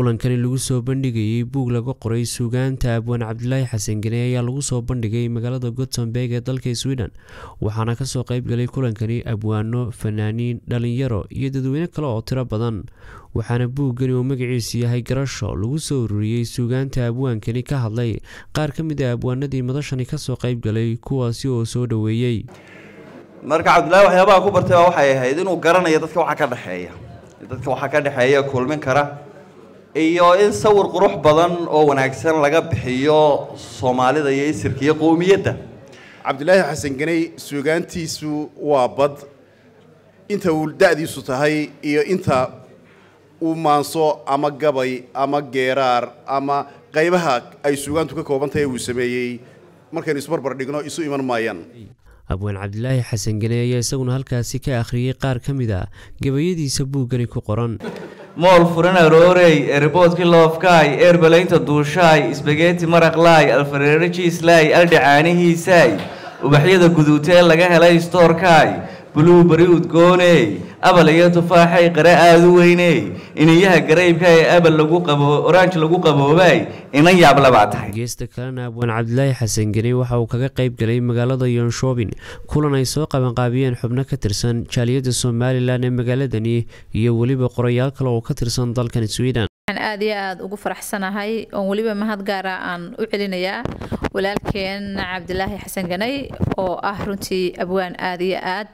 kulankani lagu soo bandhigayey buug laga qoray suugaanta abwaan cabdilaahi xasan gene ayaa lagu soo bandhigay magaalada gothenburg ee dalka sweden waxaana kasoo qeybgalay kulankani abwaano fanaaniin dhalinyaro iyo dadweyne kale oo tiro badan waxaana buuggani oo magaciisu yahay garasho lagu soo ururiyey suugaanta abwaankani ka hadlay qaar ka mid a abwaanadii madashani kasoo qeybgalay kuwaasi oo soo dhoweeyey marka cabdillaahi waxyaabaha ku bartay baa waxay ahayd inuu garanayo dadka waxa ka dhexeeya dadka waxaa ka dhexeeya kulmin kara iyo in sawir qurux badan oo wanaagsan laga bixiyo soomaalida iyo isirka iyo qowmiyadda cabdilaahi xasan ganey suugaantiisu waa bad inta uu da-diisu tahay iyo inta uu maanso ama gabay ama geeraar ama qaybaha ay suugaantu ka kooban tahay uu sameeyey markaynu isbarbar dhigno isu iman maayaan abwaan cabdilaahi xasan gene ayaa isaguna halkaasi ka akhriyey qaar ka mid a gabayadiisa buuggani ku qoran mool furan aroorey erboodkii loofkaay eerbalaynta duushaay isbageeti maraqlaay alfareero jiislaay aldhacaanihiisaay ubaxyada guduutee laga helay stoorkaay buluu bari udgooney abal iyo tufaaxay qare aada u weyney iniyaha garaybka ee abal lagu qabo orange lagu qaboobay inan yaable baa tahay geesta kalena abwaan cabdilaahi xasan gene waxa uu kaga qayb galay magaalada yonshoobin kulan ay soo qabanqaabiyeen xubno ka tirsan jaaliyadda somalilan ee magaaladani iyo weliba qorayaal kale oo ka tirsan dalkan sweden waxaan aada iyo aada ugu faraxsanahay oon weliba mahad gaara aan u celinayaa walaalkeen cabdilaahi xasan ganay oo ah runtii abwaan aada iyo aad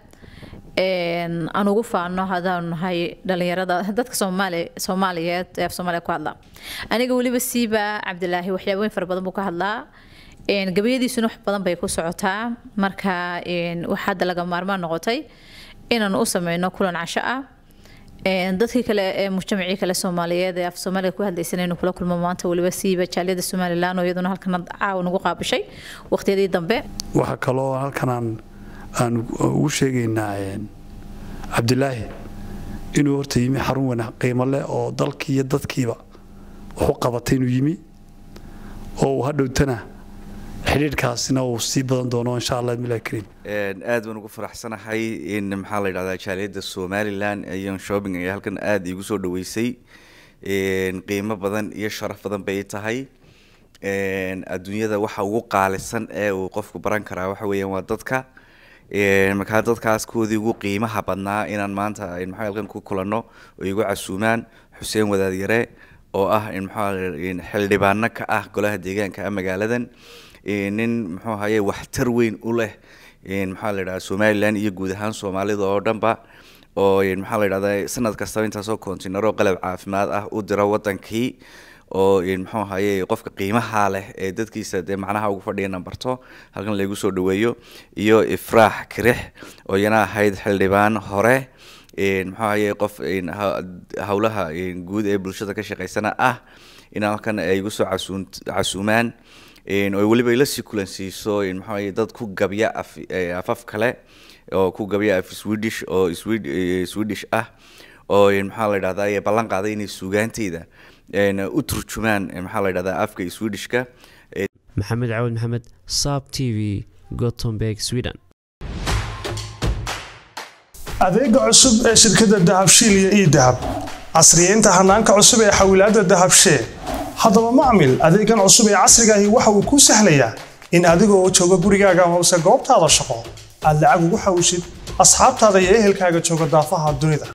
aan ugu faano haddaanu nahay dhalinyarada dadka soomaali soomaaliyeed ee af soomaaliya ku hadla aniga weliba siiba cabdilaahi waxyaabooyin fara badan buu ka hadlaa gabayadiisuna wax badan bay ku socotaa marka wax hadda laga maarmaan noqotay inaanu u sameyno kulan casho ah dadkii kale ee mujtamacii kale soomaaliyeed ee af soomaaliga ku hadlaysan inuu kula kulmo maanta weliba siiba jaaliyada somalilan oo iyaduna halkan caawa nagu qaabishay waqtiyadii dambe waxaa kaloo halkan aan aan ugu sheegaynaa cabdilaahi inuu horta yimi xarun wanaag qiimo leh oo dalkii iyo dadkiiba wax u qabatay inuu yimi oo uu hadhowtana xidhiidhkaasina uu sii badan doono insha allah milah kariim aad baan ugu faraxsanahay in maxaa la yidhahdaa jaaliyadda somalilan iyo shopping ayaa halkan aada igu soo dhaweysay qiimo badan iyo sharaf badan bay tahay adduunyada waxa ugu qaalisan ee uu qofku baran karaa waxa weeyaan waa dadka markaa dadkaas koodii ugu qiimaha badnaa inaan maanta maxaa halkan ku kulanno oo igu casuumaan xuseen wadaadyare oo ah maxaa xildhibaano ka ah golaha deegaanka ah magaaladan nin muxuu ahaye waxtar weyn u leh maxaa la yidhahda somalilan iyo guud ahaan soomaalida oo dhanba oo maxaa la yidhahda sanad kastaba intaasoo kontinaro qalab caafimaad ah u dira wadankii oo muxuu ahaye qofka qiimaha leh ee dadkiisa dee macnaha ugu fadhiya nambarto halkan laygu soo dhaweeyo iyo ifraax kirix oo iyana ahayd xildhibaan hore muxuu ahaye qof howlaha guud ee bulshada ka shaqeysana ah in halkan ay igu soo casuumaan oo weliba ila sii kulansiiso muxuu ahaye dad ku gabya af afaf kale oo ku gabya af swedish oo swedish ah oo maxaa la yidhahdaa ballan qaaday inay suugaanteyda u turjumaan maxaa la yidhahdaa afka swedishka maxamed cawad maxamed saab t v gothenburg sweden adeega cusub ee shirkadda dahabshiil iyo ii dahab casriyeynta hanaanka cusub ee xawilaadda dahabshee haddaba macmil adeegan cusub ee casrigaahi waxa uu kuu sahlayaa in adigoo jooga gurigaaga amase goobtaada shaqo aad lacag ugu xawishid asxaabtaada iyo ehelkaaga jooga daafaha dunida